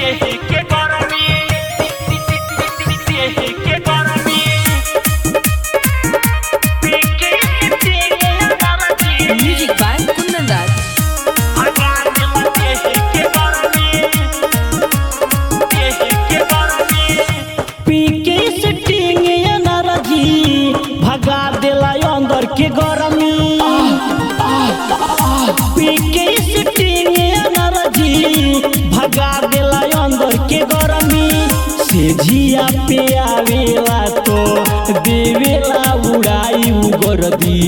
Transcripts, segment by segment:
के गरमी के गरमी पीके तेरे गरमी Music by Kundan Raj. भगवान के के गरमी के गरमी पीके सिटिंग एनर्जी भगा देला अंदर के गरमी पीके सिटिंग एनर्जी भगा देला अंदर के गरमी से झिया पे आवेला तो देवेला उड़ाई उगरदी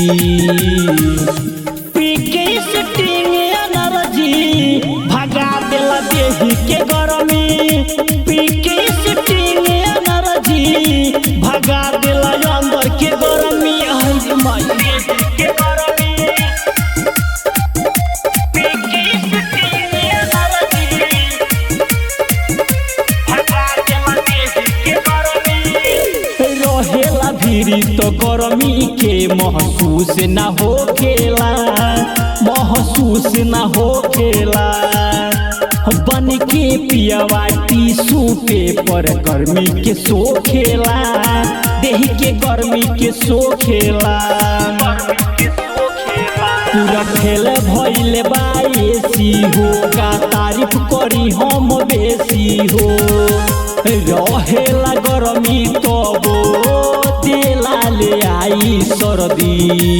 पीके सिटिंग एनर्जी भगा देला देही के गरमी पीके सिटिंग एनर्जी भगा देला अंदर के गरमी आई माई के गरमी पीके तेरे गरमी भगवान के गरमी रहेला भीरी तो गरमी के महसूस ना होखेला महसूस ना होखेला बन के पियवाटी सूपे पर गर्मी के सोखेला देह के गर्मी के सोखेला पूरा खेल भइल बा एसी हो का तारीफ करी हम बेसी हो रहेला गरमी तबो तेला ले आई सर्दी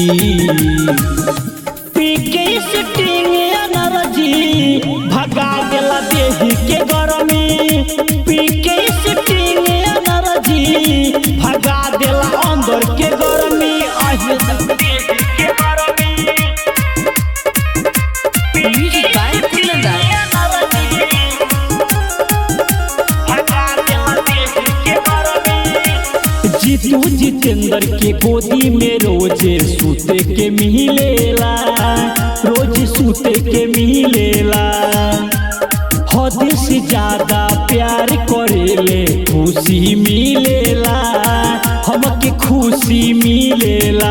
पीके सिटिंग एनर्जी भगा देला देही के गरमी पीके सिटिंग एनर्जी भगा देला अंदर के गरमी आहे के गरमी Music by Kundan Raj. Jitu Jitendra के गोदी में रोजे सूते के मिलेला रोज सूते के मिलेला हद से ज्यादा प्यार करेले खुशी मिलेला हमके खुशी मिलेला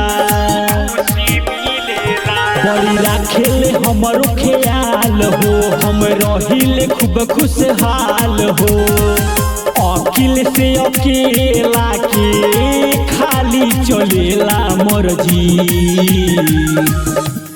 बड़ी राखेले हमरो ख्याल हो हम रहिले खूब खुशहाल हो अकिल से अकेला के खाली चलेला मर्जी